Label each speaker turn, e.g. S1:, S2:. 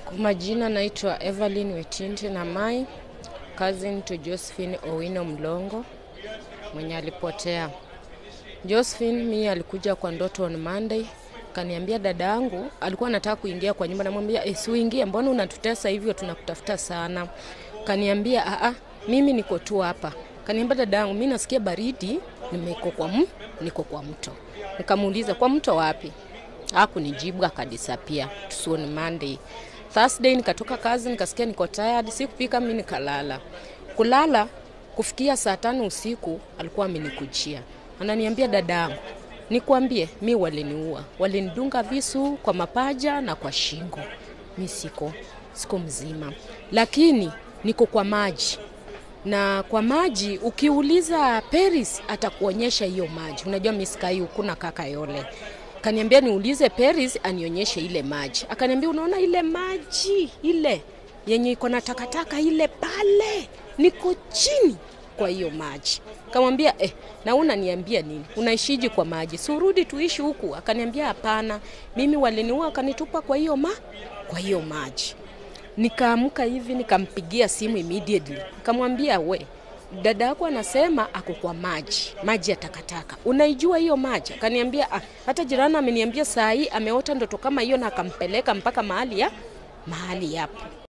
S1: Kwa majina naitwa Evelyn Wetinte na Mai, cousin to Josephine Owino Mlongo mwenye alipotea. Josephine mi alikuja kwa ndoto on Monday, kaniambia dada yangu alikuwa anataka kuingia kwa nyumba, namwambia eh, si uingie, mbona unatutesa hivyo, tunakutafuta sana. Kaniambia a a, mimi niko tu hapa. Kaniambia dada yangu, mimi nasikia baridi, nimeko kwa m, niko kwa mto. Nikamuuliza kwa mto wapi? Hakunijibu, akadisapia. Tusuoni Monday. Thursday nikatoka kazi nikasikia niko tired, sikupika mimi nikalala. Kulala kufikia saa tano usiku alikuwa amenikujia. Ananiambia dadangu, nikwambie mi waliniua. Walinidunga visu kwa mapaja na kwa shingo. Mi siko siko mzima. Lakini niko kwa maji. Na kwa maji ukiuliza Paris atakuonyesha hiyo maji. Unajua miskai kuna kaka yole kaniambia niulize Paris anionyeshe ile maji. Akaniambia unaona ile maji ile yenye iko na takataka ile pale, niko chini kwa hiyo maji. Kamwambia eh, na unaniambia nini? Unaishiji kwa maji? Si urudi tuishi huku? Akaniambia hapana, mimi waliniua akanitupa kwa hiyo ma kwa hiyo maji. Nikaamka hivi nikampigia simu immediately. Nikamwambia we, dada yako anasema ako kwa maji, maji ya takataka. Unaijua hiyo maji? Akaniambia ah, hata jirani ameniambia saa hii ameota ndoto kama hiyo na akampeleka mpaka mahali ya mahali yapo.